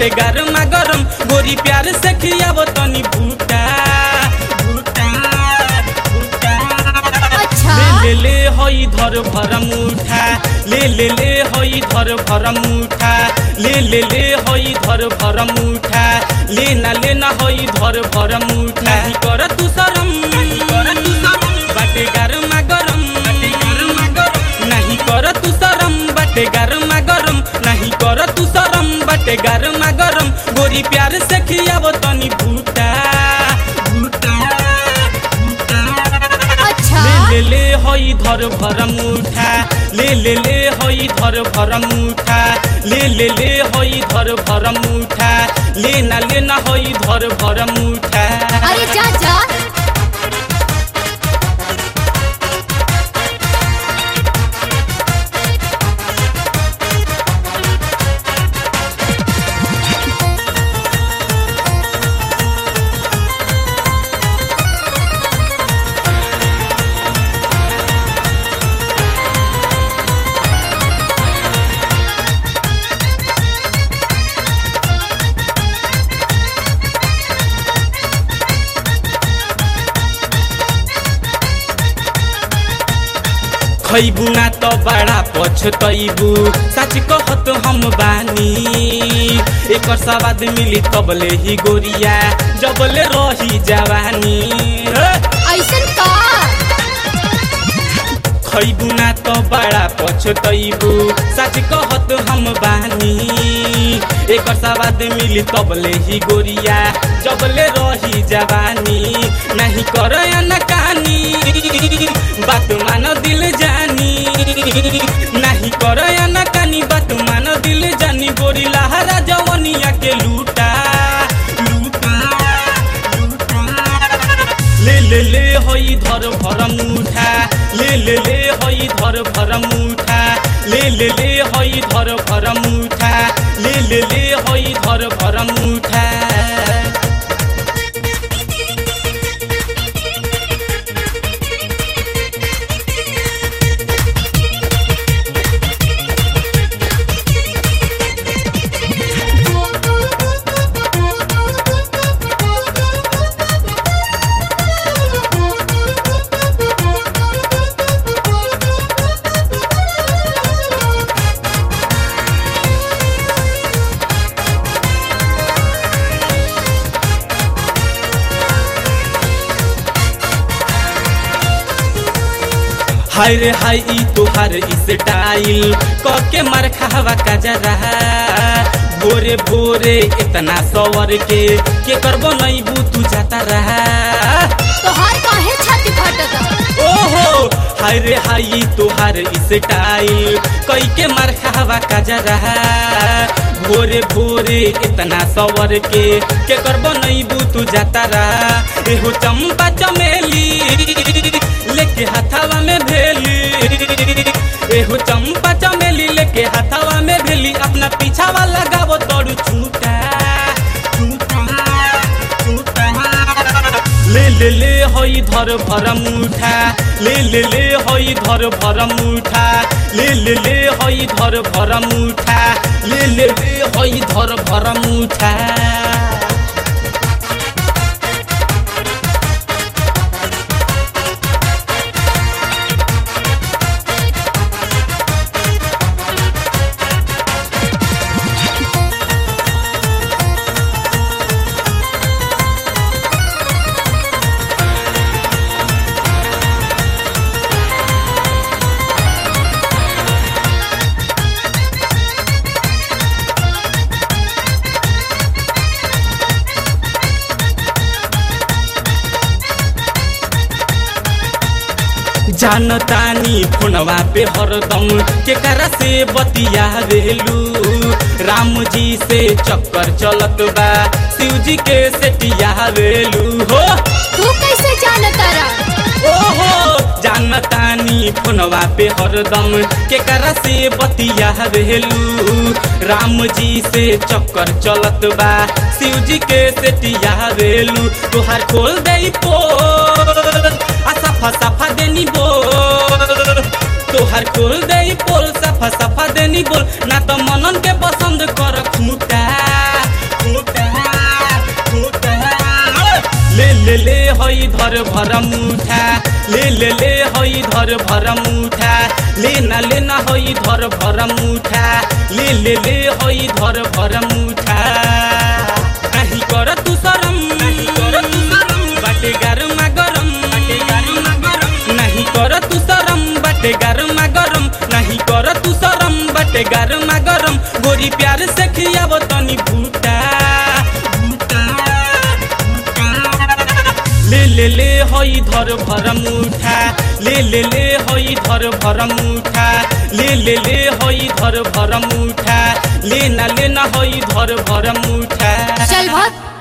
बाटे गरमा गरम गोरी प्यार से खियावो तनी भूटा भूटा भूटा अच्छा ले ले ले होई धर भरम उठा ले ले ले होई धर भरम उठा ले ले ले होई धर भरम उठा ले ना ले ना होई धर भरम उठा नहीं कर तू शरम बाटे गरमा गरम नहीं कर तू शरम बाटे गरमा गरम नहीं कर तू शरम बाटे गरमा गरम गोरी प्यार से खियावो तनी भूटा भूटा अच्छा ले ले ले होई धर भरम उठा ले ले ले होई धर भरम उठा ले ले ले होई धर भरम उठा ले ना ले ना होई धर भरम उठा अरे जा जा खैबू ना तो बड़ा पछतैबू सच कहत हम बानी एक सवाद मिली तबले ही गोरिया जबले रही जवानी हे! ऐसन का खैबू ना तो बड़ा पछतैबू सच कहत हम बानी एक सवाद मिली तबले ही गोरिया जबले रही जवानी नहीं कर नकानी बात मान दिल जानी नहीं कर नकानी बात मान दिल जानी गोरी लहरा जवनिया के लूटा लूटा लूटा ले ले ले होई धर भरम उठा ले ले ले होई धर भरम उठा ले ले ले होई धर भरम उठा ले ले ले होई धर भरम उठा हाय रे हाय ई तोहार स्टाइल कके मार खावा का जरा भोरे भोरे इतना सवर के के करबो नहीं बू तू जाता रहा तोहार काहे छाती फटत ओहो हाय रे हाय ई तोहार स्टाइल कई के मार खावा का जरा भोरे भोरे इतना सवर के के करबो नहीं बू तू जाता रहा एहो चंपा चमेली लेके हाथावा में भेली एहो चंपा चमेली लेके हाथावा में भेली अपना पीछावा लगावो तोड़ू छूटा छूटा छूटा ले ले ले होई धर भरम उठा ले ले ले होई धर भरम उठा ले ले ले होई धर भरम उठा ले ले ले होई धर भरम उठा जानतानी फोनवा पे हरदम केकरा से बतियावेलू राम जी से चक्कर चलत बा शिव जी के सेटियावेलू हो तू कैसे जानता रहा ओहो जानतानी फोनवा पे हरदम केकरा से बतियावेलू राम जी से चक्कर चलत बा शिव जी के सेटियावेलू तोहार खोल दे पोल आ सफा सफा देनी बोल तोहार खोल दे पोल सफा सफा देनी बोल ना तो मनन के पसंद कर खूटा धर भर मुठा ले ले ले हई धर भर मुठा ले ना ले ना हई धर भर मुठा ले ले ले हई धर भर मुठा नहीं कर तू शरम नहीं कर तू शरम बाटे गरमा गरम बाटे गरमा गरम नहीं कर तू शरम बाटे गरमा गरम नहीं कर तू शरम बाटे गरमा गरम गोरी प्यार से खियाव तनी भूटा ले ले ले हई धर भर मुठा ले ले ले हई धर भर मुठा ले ले ले हई धर भर मुठा ले ना ले ना हई धर भर मुठा चल भग